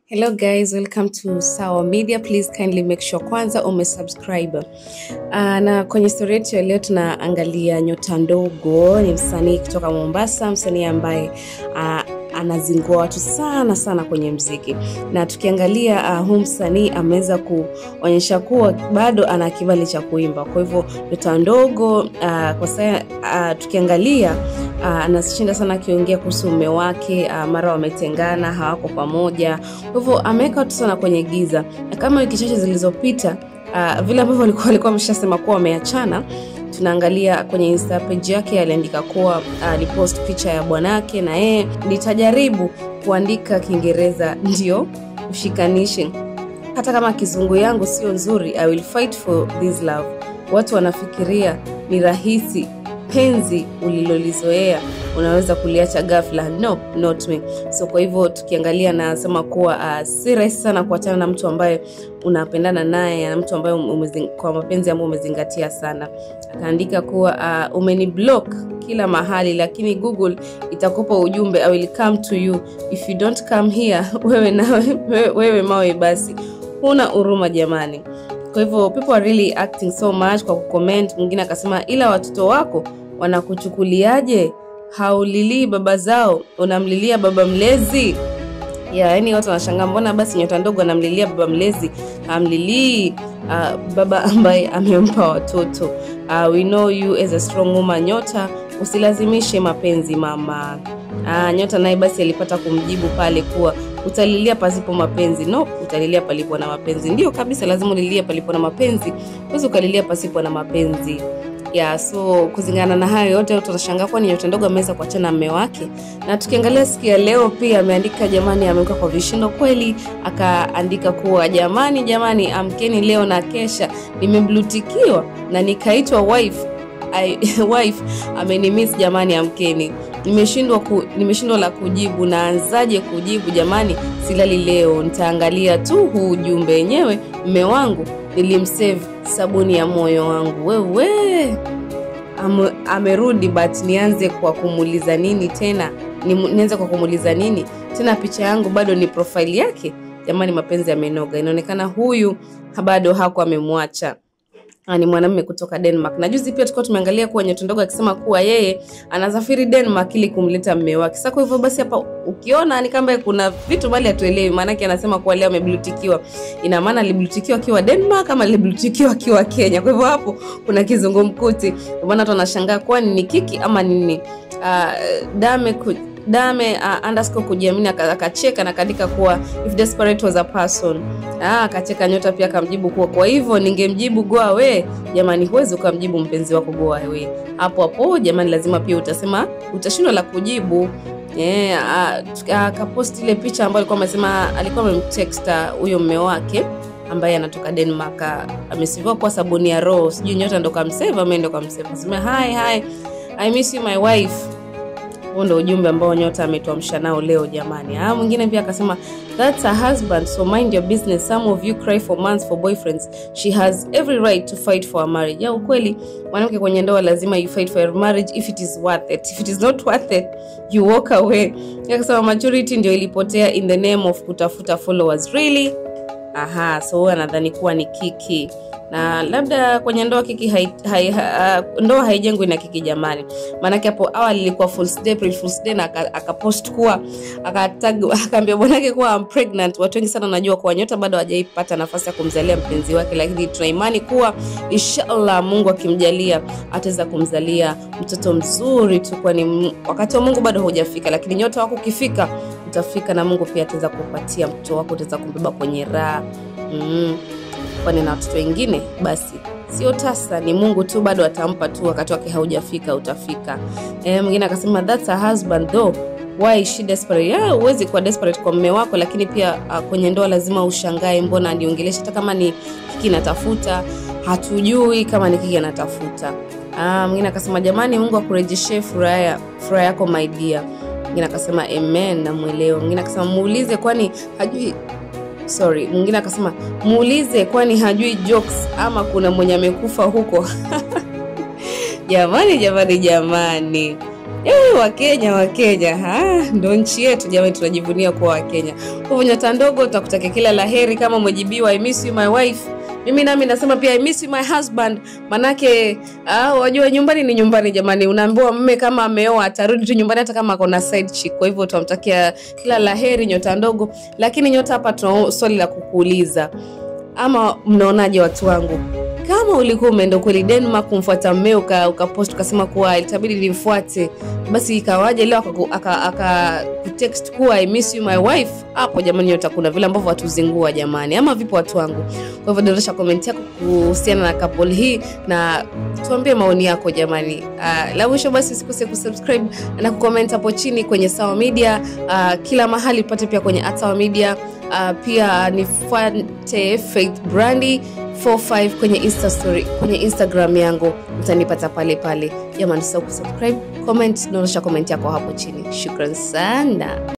Hello guys, welcome to Sawa Media. Please kindly make sure kwanza umesubscribe. Uh, na kwenye story yetu ya leo tunaangalia Nyota Ndogo, ni msanii kutoka Mombasa, msanii ambaye uh, anazingua watu sana sana kwenye mziki, na tukiangalia uh, huu msanii ameweza kuonyesha kuwa bado ana kibali cha kuimba. Kwa hivyo Nyota Ndogo uh, kwa sasa uh, tukiangalia uh, anashinda sana akiongea kuhusu mume wake uh, mara wametengana, hawako pamoja. Kwa hivyo ameweka watu sana kwenye giza, na kama wiki chache zilizopita uh, vile ambavyo walikuwa walikuwa wameshasema kuwa wameachana tunaangalia kwenye insta page yake aliandika kuwa alipost uh, picha ya bwanake na yeye nitajaribu kuandika kiingereza ndio ushikanishe hata kama kizungu yangu sio nzuri i will fight for this love watu wanafikiria ni rahisi penzi ulilolizoea unaweza kuliacha ghafla no not me so kwa hivyo tukiangalia nasema kuwa uh, si rahisi sana kuachana na mtu ambaye unapendana naye na mtu ambaye umezing, kwa mapenzi ambayo umezingatia sana akaandika kuwa uh, umeni block kila mahali lakini google itakupa ujumbe i will come to you if you don't come here wewe nawe wewe, wewe mawe basi huna huruma jamani kwa hivyo people are really acting so much kwa kucomment mwingine akasema ila watoto wako wanakuchukuliaje haulilii baba zao unamlilia baba mlezi ya yani watu wanashangaa mbona basi nyota ndogo anamlilia baba mlezi amlilii uh, baba ambaye amempa watoto uh, we know you as a strong woman nyota usilazimishe mapenzi mama uh, nyota naye basi alipata kumjibu pale kuwa utalilia pasipo mapenzi no utalilia palipo na mapenzi ndio kabisa lazima ulilie palipo na mapenzi huwezi ukalilia pasipo na mapenzi ya so kuzingana na hayo yote utashangaa kwani nyota ndogo ameweza kuachana na mme wake na tukiangalia siku ya leo pia ameandika jamani ameweka kwa vishindo kweli akaandika kuwa jamani jamani amkeni leo na kesha nimeblutikiwa na nikaitwa wife I, wife amenimis jamani amkeni nimeshindwa ku, nimeshindwa la kujibu naanzaje kujibu jamani silali leo nitaangalia tu huu ujumbe wenyewe mme wangu nilimsave sabuni ya moyo wangu wewe Am, amerudi but nianze kwa kumuuliza nini tena nianze kwa kumuuliza nini tena picha yangu bado ni profile yake jamani mapenzi yamenoga inaonekana huyu bado hako amemwacha ni mwanamume kutoka denmark na juzi pia tulikuwa tumeangalia kuwa nyotondogo akisema kuwa yeye anasafiri denmark ili kumleta mme wake sa kwa hivyo basi hapa ukiona ni kamba kuna vitu mali hatuelewi maanake anasema kuwa leo ameblutikiwa ina maana aliblutikiwa akiwa denmark ama aliblutikiwa akiwa kenya kwa hivyo hapo kuna kizungumkuti maana watu wanashangaa kwani ni kiki ama nini uh, dame ku, dame uh, underscore kujiamini akacheka na kaandika kuwa if desperate was a person ah, akacheka nyota pia akamjibu kuwa kwa hivyo ningemjibu goa we jamani huwezi ukamjibu mpenzi wako goa we hapo hapo jamani lazima pia utasema utashindwa la kujibu yeah, akapost uh, ile picha ambayo alikuwa amesema alikuwa amemteksta huyo mme wake ambaye anatoka denmark amesiviwa kuwa sabuni ya roho sijui nyota ndo kamseva ama ndo kamseva sema hi hi i miss you my wife huo ndo ujumbe ambao nyota ametuamsha nao leo jamani ah, mwingine pia akasema thats a husband so mind your business some of you cry for months for boyfriends she has every right to fight for a marriage ya ukweli mwanamke kwenye ndoa lazima you fight for your marriage if it is worth it if it is not worth it you walk away akasema maturity ndio ilipotea in the name of kutafuta followers really aha so huyo anadhani kuwa ni kiki na labda kwenye ndoa kiki hai, hai, ha, ndoa haijengwi na kiki jamani maanake hapo awali ilikuwa April Fool's Day na akapost aka kuwa akaambia bwanake kuwa I'm pregnant watu wengi sana wanajua kuwa nyota bado hajaipata nafasi ya kumzalia mpenzi wake lakini tuna imani kuwa inshallah mungu akimjalia ataweza kumzalia mtoto mzuri tu kwani wakati wa mungu bado haujafika lakini nyota wako ukifika utafika na mungu pia ataweza kupatia mtoto wako utaweza kumbeba kwenye raha mm kwani na watoto wengine basi sio tasa ni mungu tu bado atampa tu wakati wake haujafika utafika e, mwingine akasema thats a husband though why she desperate yeah, huwezi kuwa desperate kwa mme wako lakini pia uh, kwenye ndoa lazima ushangae mbona aniongelesha hata kama ni kiki natafuta hatujui kama ni kiki anatafuta ah, mwingine akasema jamani mungu akurejeshe furaha furaha yako my dear mwingine akasema amen namwelewa mwingine akasema muulize kwani hajui sorry mwingine akasema muulize kwani hajui jokes ama kuna mwenye amekufa huko jamani jamani jamani Eh, Wakenya Wakenya, ah, ndo nchi yetu jamani, tunajivunia kuwa Wakenya. Kwa hivyo nyota ndogo, tutakutakia kila laheri kama umejibiwa I miss you my wife. Mimi nami nasema pia I miss you my husband, manake ah, wajua nyumbani ni nyumbani jamani. Unaambiwa mme kama ameoa atarudi tu nyumbani hata kama akona side chick. Kwa hivyo tunamtakia kila laheri nyota ndogo, lakini nyota, hapa tuna swali la kukuuliza, ama mnaonaje watu wangu? kama ulikuwa umeenda kweli Denmark kumfuata mmeo uka, ukapost ukasema kuwa itabidi nimfuate, basi ikawaje leo akakutext aka, kuwa I miss you my wife? Hapo jamani, nyota, kuna vile ambavyo watuzingua jamani, ama vipo watu wangu? Kwa hivyo dondosha komenti yako kuhusiana na couple hii na tuambie maoni yako jamani. Uh, la mwisho basi usikose kusubscribe na kucomment hapo chini kwenye Sawa Media uh, kila mahali upate pia kwenye Sawa Media uh, pia nifuate Faith Brandi 45 kwenye Insta story, kwenye Instagram yangu utanipata pale pale. Jamani, usisahau kusubscribe, comment, naonyesha comment yako hapo chini. Shukran sana.